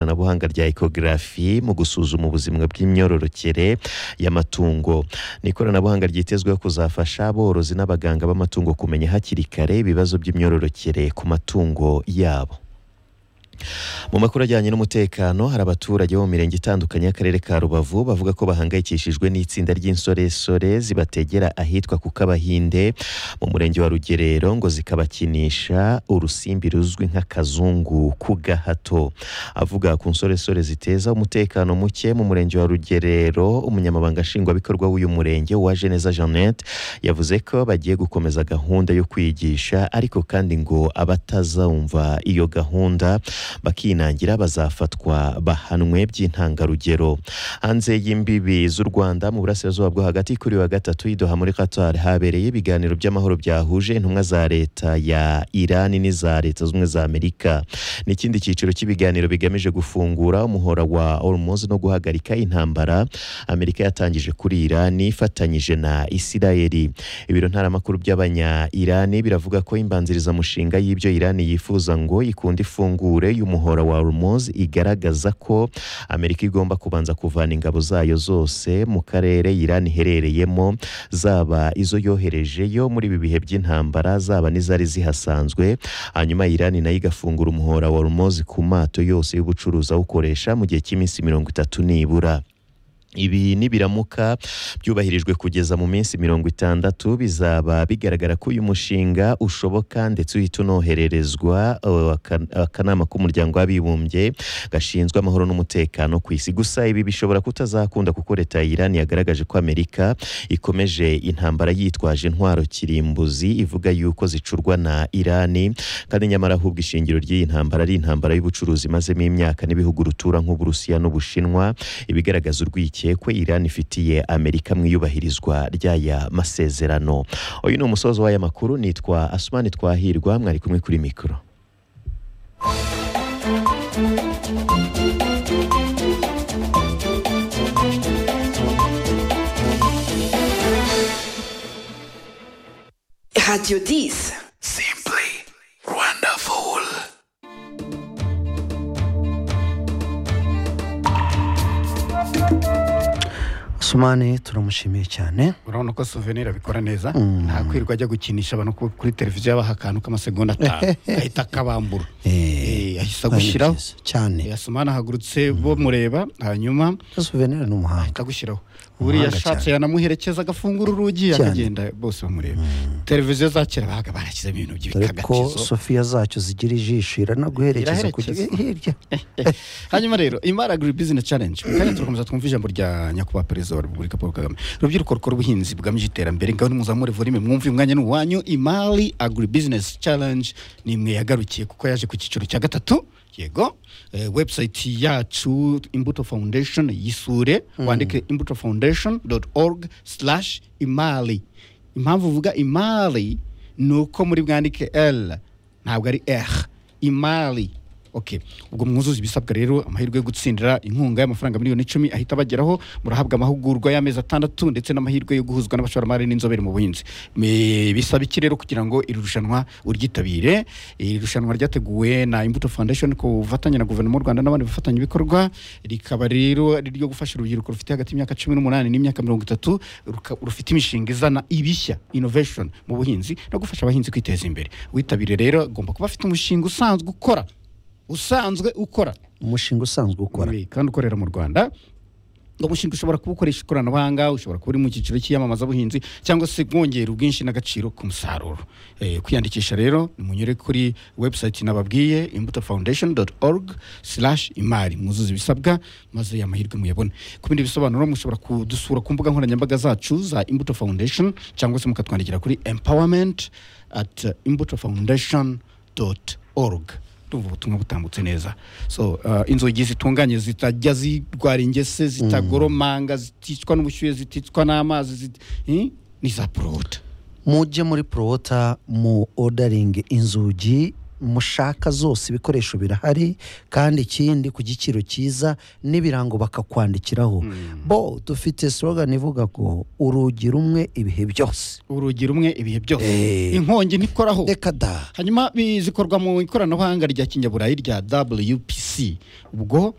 ikoranabuhanga rya ekogarafi mu gusuzuma ubuzima bw'imyororokere y'amatungo ni ikoranabuhanga ryitezweho kuzafasha aborozi n'abaganga b'amatungo kumenya hakiri kare ibibazo by'imyororokere ku matungo yabo mu makuru ajyanye n'umutekano hari abaturage bo mu mirenge itandukanye y'akarere ka rubavu bavuga ko bahangayikishijwe n'itsinda ry'insoresore zibategera ahitwa ku kabahinde mu murenge wa rugerero ngo zikabakinisha urusimbi ruzwi nk'akazungu ku gahato avuga ku nsoresore ziteza umutekano muke mu murenge wa rugerero umunyamabanga nshingwabikorwa w'uyu murenge wa jeneza jeannette yavuze ko bagiye gukomeza gahunda yo kwigisha ariko kandi ngo abatazumva iyo gahunda bakinangira bazafatwa bahanwe by'intangarugero hanze y'imbibi z'u rwanda mu burasirazuba bwo hagati kuri wa gatatu y'idoha muri qatar habereye ibiganiro by'amahoro byahuje intumwa za leta ya irani n'iza leta z'ubumwe za amerika ni ikindi cyiciro cy'ibiganiro bigamije gufungura umuhora wa ormoz no guhagarika intambara amerika yatangije kuri irani ifatanyije na isirayeli ibiro ntaramakuru by'abanya irani biravuga ko imbanzirizamushinga y'ibyo irani yifuza ngo ikunda ifungura y'umuhora wa Hormuz igaragaza ko Amerika igomba kubanza kuvana ingabo zayo zose mu karere Iran iherereyemo zaba izo yoherejeyo muri ibi bihe by'intambara zaba n'izari zihasanzwe hanyuma Iran nayo igafungura umuhora wa Hormuz ku mato yose y'ubucuruzi awukoresha mu gihe cy'iminsi mirongo itatu nibura ibi nibiramuka byubahirijwe kugeza mu minsi mirongo itandatu bizaba bigaragara ko uyu mushinga ushoboka ndetse uhita unohererezwa akanama k'umuryango w'abibumbye gashinzwe amahoro n'umutekano ku isi gusa ibi bishobora kutazakunda kuko leta ya Iran yagaragaje ko Amerika ikomeje intambara yitwaje intwaro kirimbuzi ivuga yuko zicurwa na Iran kandi nyamara ahubwo ishingiro ry'iyi ntambara ari intambara y'ubucuruzi imazemo imyaka n'ibihugu rutura nk'Uburusiya n'Ubushinwa ibigaragaza urwikekwe bikekwe Iran ifitiye Amerika mu iyubahirizwa ry'aya masezerano uyu ni umusozo w'aya makuru nitwa Asumani Twahirwa mwari kumwe kuri mikoro Radio 10 Simply wonderful sumane turamushimiye cyane urabona ko souvenir abikora neza nta kwirirwa ajya gukinisha abantu ku- kuri televiziyo yabaha akantu k'amasegonda atanu ahita akabambura Eh, Eh, ahita agushyiraho ari byiza cyane Eh, asumana ahagurutse bo mureba hanyuma souvenir ni umuhanga akagushyiraho buriya Umuhanga ashatse yanamuherekeza agafungura urugi Cyane. akagenda bose bamureba televiziyo za kera babaga barashyizemo ibintu dore ko by'ibikagatizo sofiya zacyo zigira ijisho iranaguherekeza kujya Iraherekeza. hirya hanyuma rero imara agri business challenge kandi turakomeza twumva ijambo rya nyakubahwa perezida wa repubulika paul kagame urubyiruko rukora ubuhinzi bugamije iterambere ngaho nimuzamure volime mwumve umwanya ni uwanyu imari agri business challenge ni imwe yagarukiye kuko yaje ku cyiciro cya gatatu yego eh, website yacu imbuto foundation yisure wandike imbuto foundation org slash imari impamvu uvuga imari ni uko muri bwandike l ntabwo ari r imari ok ubwo mwuzuza ibisabwa rero amahirwe yo gutsindira inkunga y'amafaranga miliyoni icumi ahita abageraho murahabwa amahugurwa y'amezi atandatu ndetse n'amahirwe yo guhuzwa n'abashoramari n'inzobere mu buhinzi Me- bisaba iki rero kugira ngo iri rushanwa uryitabire iri rushanwa ryateguwe na imbuto foundation ku bufatanye na guverinoma y'u rwanda n'abandi bafatanyabikorwa rikaba rero ari iryo gufasha urubyiruko rufite hagati y'imyaka cumi n'umunani n'imyaka mirongo itatu ruka- rufite imishinga izana ibishya innovation mu buhinzi no gufasha abahinzi kwiteza imbere witabire rero agomba kuba afite umushinga usanzwe ukora usanzwe ukora umushinga usanzwe ukora Eh, kandi ukorera mu rwanda uwo mushinga ushobora kuwukoresha ikoranabuhanga ushobora kuba uri mu cyiciro cy'iyamamazabuhinzi cyangwa se wongera ubwinshi n'agaciro ku musaruro Eh, kwiyandikisha rero nimunyure kuri website nababwiye imbuto foundation org imari mwuzuza ibisabwa maze amahirwe muyabone ku bindi bisobanuro mushobora kudusura ku mbuga nkoranyambaga zacu za imbuto foundation cyangwa se mukatwandikira kuri empowerment at imbuto foundation org ndumva ubutumwa butambutse neza so uh, inzugi zitunganye zitajya zirwara ingese zitagoromanga ziticwa n'ubushyuhe ziticwa n'amazi zit... eh? ni za poroda mujye muri porowota mu odaringi inzugi mushaka zose ibikoresho birahari kandi ikindi ku giciro cyiza n'ibirango bakakwandikiraho bo dufite slogani ivuga ngo urugi rumwe ibihe byose urugi rumwe ibihe byose Eh. inkongi ntikoraho reka da hanyuma bi- zikorwa mu ikoranabuhanga rya kinyaburayi rya wpc ubwo